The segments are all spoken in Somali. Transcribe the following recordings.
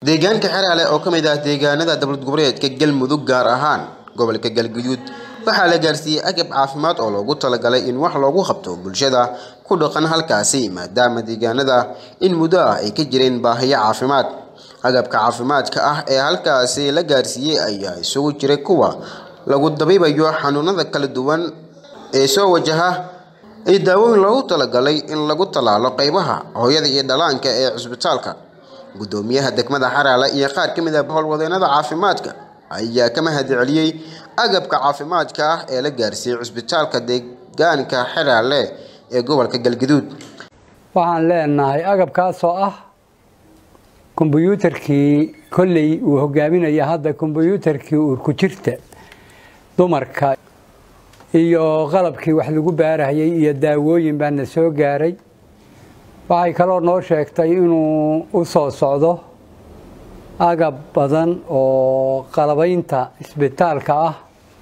deegaanka xeraale oo ka mid ah deegaanada dowlad goboleedka galmudug gaar ahaan gobolka galguduud waxaa la gaarsiiyey agab caafimaad oo loogu talagalay in wax loogu qabto bulshada ku dhaqan halkaasi maadaama deegaanada in muddo ah ay ka jireen baahiyo caafimaad agabka caafimaadka ah ee halkaasi la gaarsiiyey ayaa isugu jiray kuwa lagu dabiibayo xanuunada kala duwan ee soo wajaha iyo daawooyin loogu talagalay in lagu tallaalo qeybaha hooyada iyo dhalaanka ee cisbitaalka gudoomiyaha degmada xaraale iyo qaar ka mid ah howlwadeenada caafimaadka ayaa ka mahad celiyey agabka caafimaadka ah ee la gaarsiiyey cisbitaalka deegaanka xeraale ee gobolka galgaduud waxaan leenahay agabkaasoo ah kombyuutarkii kolley uu hogaaminaya hadda kombyuutarkii uurku jirta dumarka iyo qalabkii wax lagu baarahayay iyo daawooyin baana soo gaaray waxay kaloo noo sheegtay inuu u soo socdo agab badan oo qalabaynta isbitaalka ah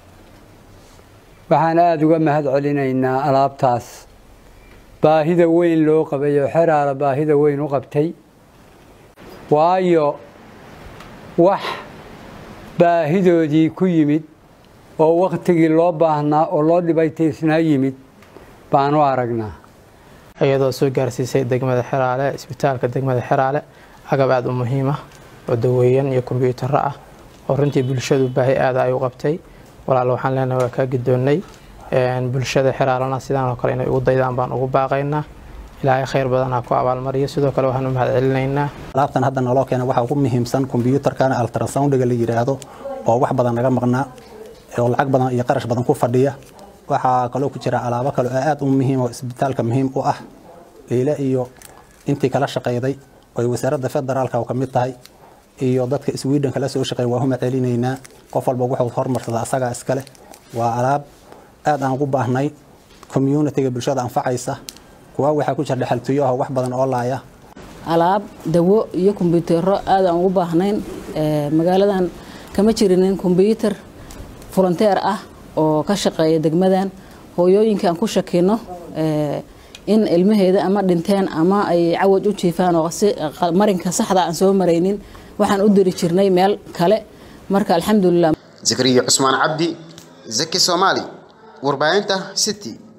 waxaan aada uga mahad celinaynaa alaabtaas baahida weyn loo qabay oo xeraala baahida weyn u qabtay waayo wax baahidoodii ku yimid oo wakhtigii loo baahnaa oo loo dhibaytaysnaa yimid baan u aragnaa iyadoo soo gaarsiisay degmada xeraale isbitaalka degmada xeraale agab aada u muhiima oo daweeyan iyo kombyuutaro ah oo runtii bulshadu baahi aada ay u qabtay walaal waxaan leenahay waa kaa gidoonnay bulshada xeraalana sidaan oo kale inay ugu daydaan baan ugu baaqaynaa ilaahay khayr badan ha ku abaalmariyo sidoo kale waxaan u mahad celinaynaa alaabtan hadda naloo keena waxaa ugu muhiimsan kombyuutarkana altrasoundiga la yidhaahdo oo wax badan naga maqnaa oo lacag badan iyo qarash badan ku fadhiya waxaa kaloo ku jira alaabo kale oo aad u muhiim oo isbitaalka muhiim u ah eyle iyo intii kala shaqayday oy wasaaradda federaalka oo ka mid tahay iyo dadka sweden kala soo shaqeey waa huma celinaynaa qof walba wuxuu hormarsada asagaa iskale waa alaab aad aan ugu baahnay communitiga bulshada anfacaysa kuwa waxaa ku jira dhexaltuyo ah wax badan oo laaya alaab dawo iyo kombyuutaro aad aan ugu baahnayn magaaladan kama jirinin kombyuutar volunteer ah oo ka shaqeeya degmadan hooyooyinka aan ku shakino in ilmaheeda ama dhinteen ama ay cawaj u jiifaan oo si marinka saxda aan soo maraynin waxaan u diri jirnay meel kale marka alxamdulilah zakariya cusmaan cabdi zaki soomaali warbaahinta city